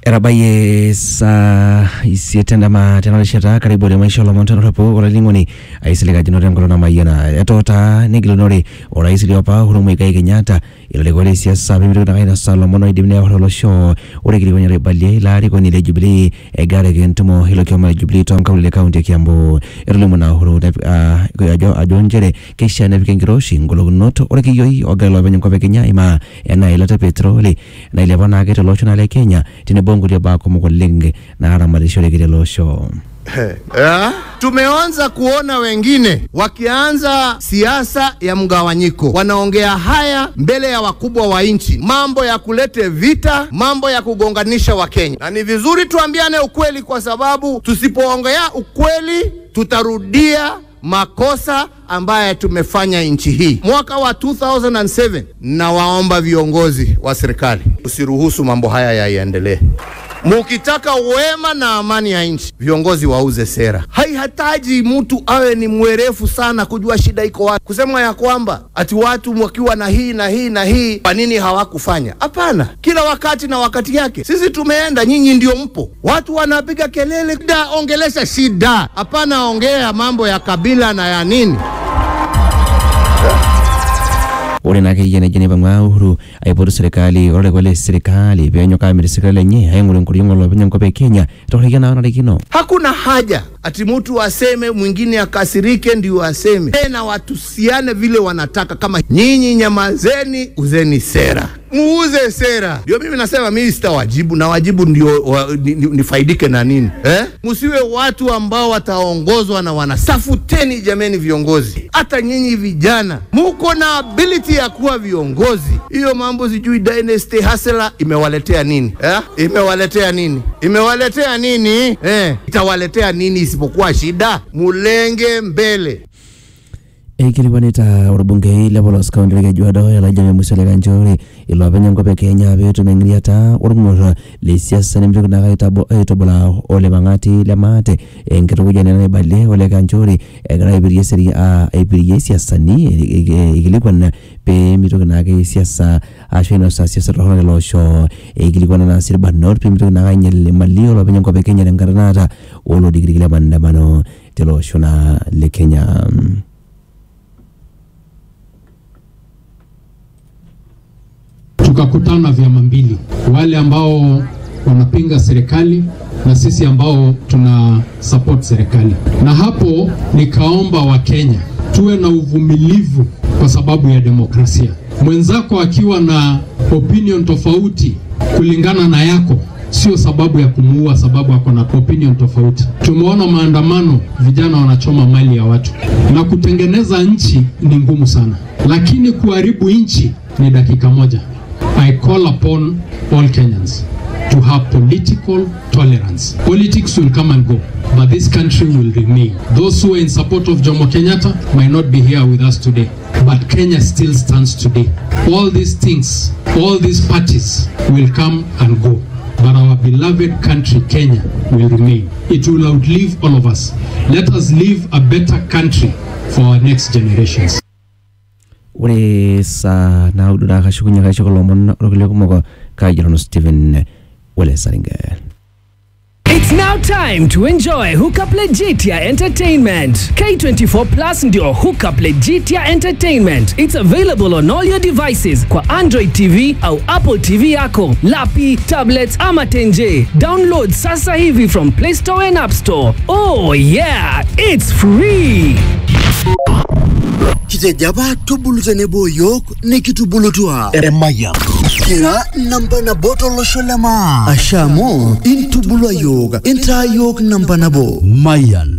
etabayie saa isiet endama tena rishata karibu ole maisha olomon tenotopo olainining'oni aisilikajinoto enkolong namayiana etota negilunore orais liopa Uhuru Muigai Kenyatta ilarikok le siasa pemitoki nake ainosa ilomon oidim newor olosho ore kilikwani oibalie ilo arikoni le Jubilee egaraki entumo ilo kioma le Jubilee tonkaulele kaunti e Kiambu etolimu naa Uhuru nep- ah, ajo ajo nchere keishaa nepiki enkiroshi ngolokinot orkiyioi ogira ilopeny enkop e Kenya aimaa enaa eilata e petroli nailepa naake tolosho naa le Kenya tenebo nkulie baa kumok oleng naaramatishoreki tele osho. Eh? Tumeanza kuona wengine wakianza siasa ya mgawanyiko, wanaongea haya mbele ya wakubwa wa nchi, mambo ya kulete vita, mambo ya kugonganisha Wakenya, na ni vizuri tuambiane ukweli, kwa sababu tusipoongea ukweli tutarudia makosa ambaye tumefanya nchi hii mwaka wa 2007. Nawaomba viongozi wa serikali, usiruhusu mambo haya yaendelee. Mukitaka wema na amani ya nchi, viongozi wauze sera. Haihitaji mtu awe ni mwerefu sana kujua shida iko wapi, kusema ya kwamba ati watu wakiwa na hii na hii na hii, kwa nini hawakufanya? Hapana, kila wakati na wakati yake. Sisi tumeenda, nyinyi ndio mpo. Watu wanapiga kelele, da, ongelesha shida, hapana ongea mambo ya kabila na ya nini. ore naa akeyie nejia neipang'ua Uhuru aipotu serikali olarikok le serikali peenyok aamitiki serikali enye aing'oru enkoriong olopeny enkop e Kenya torekia naa narikino. Hakuna haja ati mtu aseme mwingine akasirike ndio aseme tena, watusiane vile wanataka. Kama nyinyi nyamazeni, uzeni sera, muuze sera. Ndio mimi nasema mimi sitawajibu, na wajibu ndio wa, ni, ni, nifaidike na nini eh? Msiwe watu ambao wataongozwa na wanasafuteni. Jameni viongozi, hata nyinyi vijana muko na ability ya kuwa viongozi. Hiyo mambo sijui dynasty hustler imewaletea nini eh? Imewaletea nini? Imewaletea nini eh? Itawaletea nini isipokuwa shida? Mulenge mbele. Eikilikwanita orbungei le Polos kaunti le Kajiado Elijah Memusi Kanchori ilopeny enkop e Kenya peetum eng'iriata orng'ur le siasa nemitoki naake aitabo- aitubulaa ole Mang'ati le Maate enkitukujani naibalie ole Kanchori egira aipirie seri- ah, aipirie siasani e- e- ikilikwan peemitoki naake siasa ashu ainosa siasa torrono tele osho eikilikwana naa sii irbanot peemitoki naake ainyal imali olopeny enkop e Kenya tenkata naata olodikidiki le maandamano tele osho naa le Kenya. tukakutana vyama mbili, wale ambao wanapinga serikali na sisi ambao tuna support serikali, na hapo nikaomba Wakenya tuwe na uvumilivu kwa sababu ya demokrasia. Mwenzako akiwa na opinion tofauti kulingana na yako sio sababu ya kumuua, sababu ako na opinion tofauti. Tumeona maandamano, vijana wanachoma mali ya watu, na kutengeneza nchi ni ngumu sana, lakini kuharibu nchi ni dakika moja. I call upon all Kenyans to have political tolerance. Politics will come and go, but this country will remain. Those who are in support of Jomo Kenyatta might not be here with us today, but Kenya still stands today. All these things, all these parties will come and go. But our beloved country, Kenya, will remain. It will outlive all of us. Let us leave a better country for our next generations. ore saa naudo naa kashukunye kaishoko lomon orkulie kumok kajo nanu Stephen Wele Saringe. It's now time to enjoy Hookup Legitia Entertainment. K24 Plus ndio Hookup Legitia Entertainment. It's available on all your devices kwa Android TV au Apple TV yako, lapi, tablets ama tenje. Download sasa hivi from Play Store and App Store. Oh yeah, it's free. kitejo apa tubulu tenebo yiok nikitubulutua eremaya kira namba nabo tolosho le maa asha amu intubulua yiok intaa yiok namba nabo Mayan